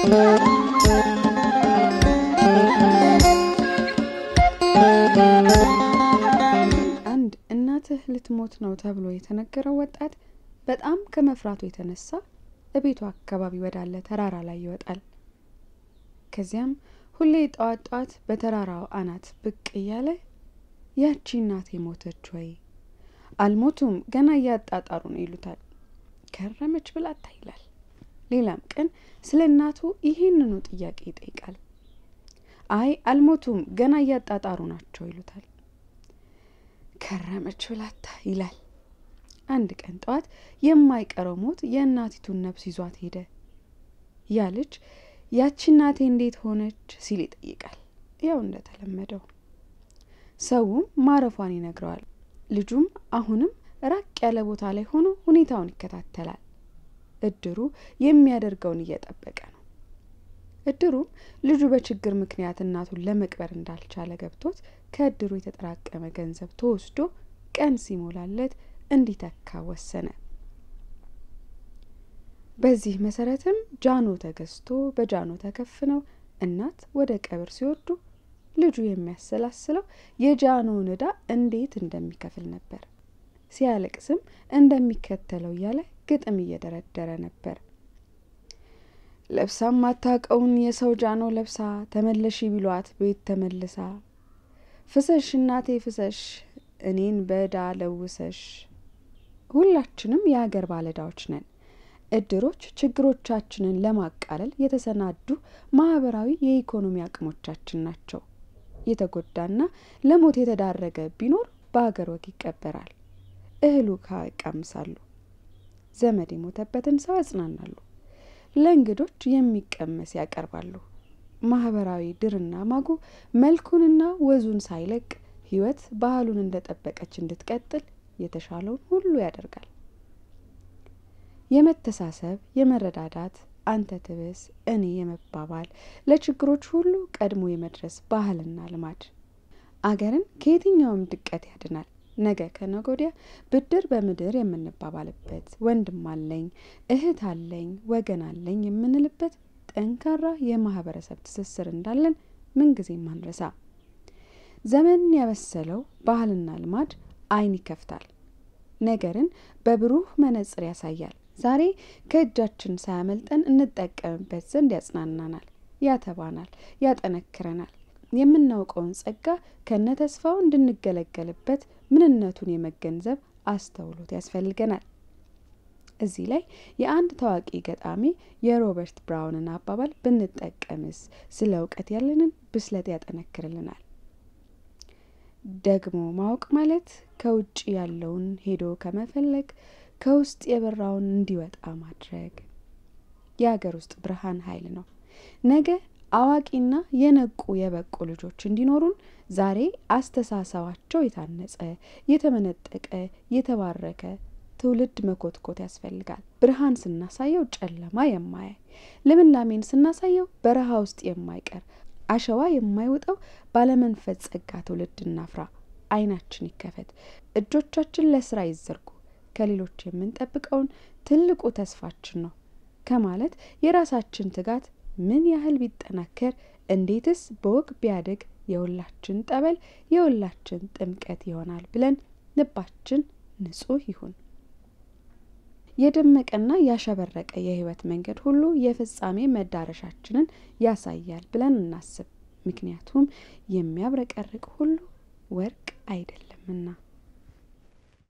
አንድ እናትህ ልትሞት ነው ተብሎ የተነገረው ወጣት በጣም ከመፍራቱ የተነሳ እቤቱ አካባቢ ወዳለ ተራራ ላይ ይወጣል። ከዚያም ሁሌ ጠዋት ጠዋት በተራራው አናት ብቅ እያለ ያቺ እናቴ ሞተች ወይ? አልሞቱም ገና እያጣጣሩ ነው ይሉታል። ከረመች ብላታ ይላል። ሌላም ቀን ስለ እናቱ ይህንኑ ጥያቄ ይጠይቃል። አይ አልሞቱም ገና እያጣጣሩ ናቸው ይሉታል። ከረመች ብላታ ይላል። አንድ ቀን ጠዋት የማይቀረው ሞት የእናቲቱን ነፍስ ይዟት ሄደ። ያ ልጅ ያቺ እናቴ እንዴት ሆነች ሲል ይጠይቃል። ያው እንደተለመደው ሰውም ማረፏን ይነግረዋል። ልጁም አሁንም ራቅ ያለ ቦታ ላይ ሆኖ ሁኔታውን ይከታተላል። እድሩ የሚያደርገውን እየጠበቀ ነው። እድሩም ልጁ በችግር ምክንያት እናቱን ለመቅበር እንዳልቻለ ገብቶት ከእድሩ የተጠራቀመ ገንዘብ ተወስዶ ቀን ሲሞላለት እንዲተካ ወሰነ። በዚህ መሰረትም ጃኖ ተገዝቶ በጃኖ ተከፍነው እናት ወደ ቀብር ሲወርዱ ልጁ የሚያሰላስለው የጃኖን ዕዳ እንዴት እንደሚከፍል ነበር። ሲያለቅስም እንደሚከተለው እያለ ግጥም እየደረደረ ነበር። ለብሳ ማታቀውን የሰው ጃኖ ለብሳ ተመለሺ ቢሏት ቤት ተመልሳ ፍሰሽ እናቴ ፍሰሽ እኔን በዕዳ ለውሰሽ። ሁላችንም የሀገር ባለዕዳዎች ነን። እድሮች ችግሮቻችንን ለማቃለል የተሰናዱ ማህበራዊ የኢኮኖሚ አቅሞቻችን ናቸው። የተጎዳና ለሞት የተዳረገ ቢኖር በሀገር ወግ ይቀበራል። እህሉ ካቃምሳሉ፣ ዘመድ የሞተበትን ሰው ያጽናናሉ፣ ለእንግዶች የሚቀመስ ያቀርባሉ። ማህበራዊ ድርና ማጉ መልኩንና ወዙን ሳይለቅ ህይወት ባህሉን እንደጠበቀች እንድትቀጥል የተሻለውን ሁሉ ያደርጋል። የመተሳሰብ፣ የመረዳዳት፣ አንተ ትብስ እኔ የመባባል ለችግሮች ሁሉ ቀድሞ የመድረስ ባህልና ልማድ አገርን ከየትኛውም ድቀት ያድናል። ነገ ከነገ ወዲያ ብድር በምድር የምንባባልበት ወንድም አለኝ እህት አለኝ ወገን አለኝ የምንልበት ጠንካራ የማህበረሰብ ትስስር እንዳለን ምንጊዜም አንረሳ። ዘመን ያበሰለው ባህልና ልማድ ዓይን ይከፍታል፣ ነገርን በብሩህ መነጽር ያሳያል። ዛሬ ከእጃችን ሳያመልጠን እንጠቀምበት ዘንድ ያጽናናናል፣ ያተባናል፣ ያጠነክረናል። የምናውቀውን ጸጋ ከነ ተስፋው እንድንገለገልበት ምንነቱን የመገንዘብ አስተውሎት ያስፈልገናል። እዚህ ላይ የአንድ ታዋቂ ገጣሚ የሮበርት ብራውንን አባባል ብንጠቀምስ ስለ እውቀት ያለንን ብስለት ያጠነክርልናል። ደግሞ ማወቅ ማለት ከውጭ ያለውን ሄዶ ከመፈለግ ከውስጥ የበራውን እንዲወጣ ማድረግ የሀገር ውስጥ ብርሃን ኃይል ነው። ነገ አዋቂና የነቁ የበቁ ልጆች እንዲኖሩን ዛሬ አስተሳሰባቸው የታነጸ የተመነጠቀ የተባረከ ትውልድ መኮትኮት ያስፈልጋል። ብርሃን ስናሳየው ጨለማ የማያይ ልምላሜን ስናሳየው በረሃ ውስጥ የማይቀር አሸዋ የማይውጠው ባለመንፈስ ጸጋ ትውልድ እናፍራ። ዓይናችን ይከፈት፣ እጆቻችን ለስራ ይዘርጉ። ከሌሎች የምንጠብቀውን ትልቁ ተስፋችን ነው ከማለት የራሳችን ትጋት ምን ያህል ቢጠናከር እንዴትስ በወግ ቢያድግ የሁላችን ጠበል የሁላችን ጥምቀት ይሆናል ብለን ልባችን ንጹህ ይሁን። የደመቀና ያሸበረቀ የህይወት መንገድ ሁሉ የፍጻሜ መዳረሻችንን ያሳያል ብለን እናስብ። ምክንያቱም የሚያብረቀርቅ ሁሉ ወርቅ አይደለምና።